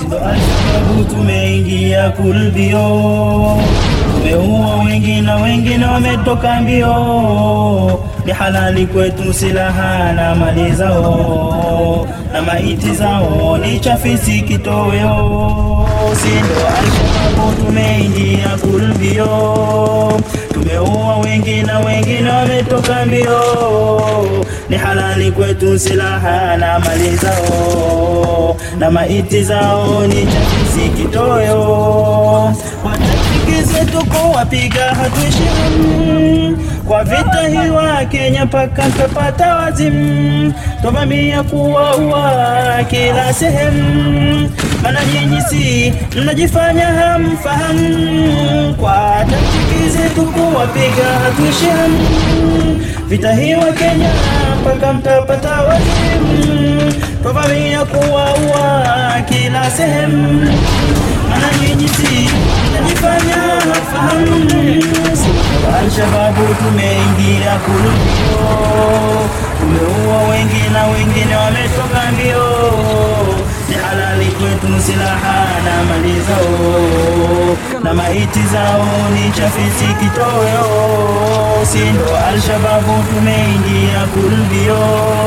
Ndo sababu tumeingia kulbio, tumeua wengi na wengine wametoka mbio. Ni halali kwetu silaha na mali zao, na maiti zao ni chafisi kitoweo. Si ndo Alshababu tumeingia kulbio, tumeua wengi na wengine wametoka mbio. Ni halali kwetu silaha na mali zao, na maiti zao ni chafisi kitoweo. Watafiki zetu kuwapiga hatuishimu kwa vita hii wa Kenya mpaka tupata wazimu, twavamia kuwaua kila sehemu, mana nyinyi si mnajifanya hamfahamu. Kwa taktiki zetu kuwapiga hatuishimu, vita hii wa Kenya mpaka mtapata wazimu, twavamia kuwaua kila sehemu, mana nyinyi si mnajifanya hamfahamu. Alshababu tumeingia kulubio, tumeua wengi na wengine wametoka mbio. Ni halali kwetu silaha na mali zao, na maiti zao ni chafisi kitoweo. Si ndo Alshababu tumeingia kulubio,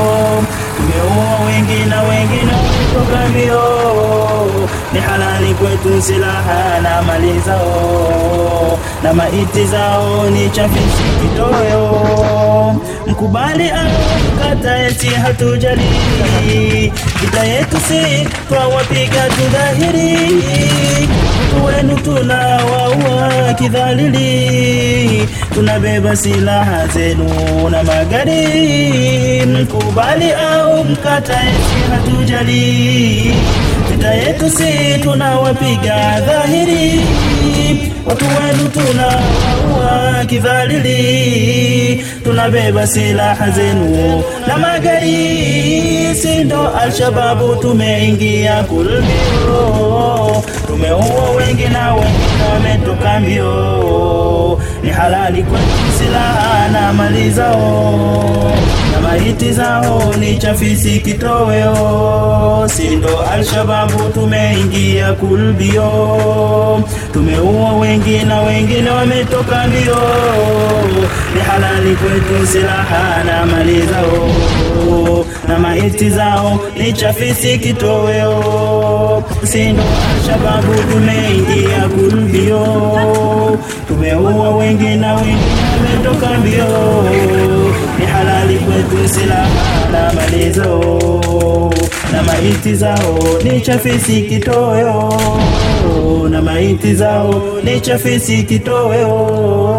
tumeua wengi na wengine wametoka mbio. Ni halali kwetu silaha na mali zao, na maiti zao ni chafisi kitoweo. Mkubali au mkata eti hatujali, vita yetu si twawapiga tudhahiri, watu wenu tunawaua kidhalili, tunabeba silaha zenu na magari. Mkubali au mkata eti hatujali, vita yetu si tunawapiga dhahiri, watu wenu tunawaua kidhalili, tunabeba silaha zenu na magari. Si ndo Alshababu tumeingia kulbio, tumeua wengi na wengine wametoka mbio. Ni halali kwetu silaha na mali zao, na maiti zao ni chafisi kitoweo. Si ndo Alshababu tumeingia kulbio, tumeua wengi na wengine wametoka mbio. Ni halali kwetu silaha na mali zao, na maiti zao ni chafisi kitoweo. Si ndo Alshababu tumeingia kulbio, tumeua wengi na wengine wametoka mbio. Ni halali kwetu silaha na mali zao, na maiti zao ni chafisi kitoweo, na maiti zao ni chafisi kitoweo.